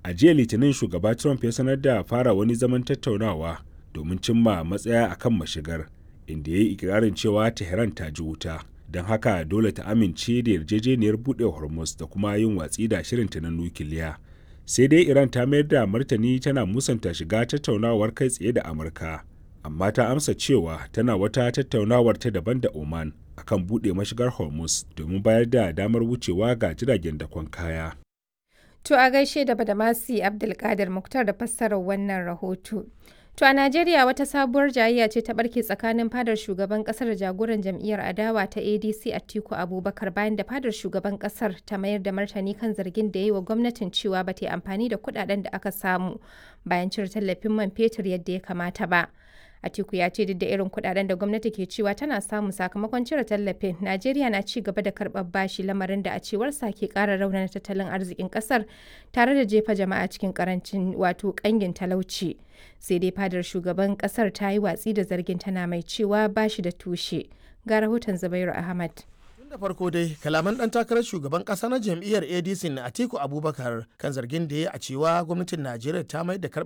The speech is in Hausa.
a jiya litinin shugaba trump ya sanar da fara wani zaman tattaunawa domin cimma matsaya akan mashigar inda ya yi ikirarin cewa tehran ta ji wuta don haka dole ta amince da yarjejeniyar buɗe hormuz da kuma yin watsi da shirinta na nukiliya sai dai iran ta mayar da martani tana musanta shiga tattaunawar kai tsaye da amurka amma ta amsa cewa tana wata tattaunawar ta daban da oman akan buɗe mashigar hormuz domin bayar da damar wucewa ga jiragen dakon kaya To a gaishe da Badamasi Abdulkadir Muktar da fassarar wannan rahoto. To a Najeriya wata sabuwar jayayya ce ta barke tsakanin fadar shugaban kasar da jagoran jam'iyyar adawa ta ADC Atiku Abubakar bayan da fadar shugaban kasar ta mayar da martani kan zargin da ya yi wa gwamnatin cewa ba ta yi amfani da kudaden da aka samu bayan cire tallafin man fetur yadda ya kamata ba. Atiku ya ce duk da irin kudaden da gwamnati ke cewa tana samu sakamakon cire tallafin, Najeriya na ci gaba da karɓar bashi lamarin da a cewarsa ke ƙara raunana tattalin arzikin ƙasar tare da jefa jama'a cikin ƙarancin wato ƙangin talauci. Sai dai fadar shugaban ƙasar ta yi watsi da zargin tana mai cewa bashi da tushe. Ga rahoton Zubairu Ahmad. Tun da farko dai kalaman dan takarar shugaban kasa na jam'iyyar ADC na Atiku Abubakar kan zargin da ya a cewa gwamnatin Najeriya ta mai da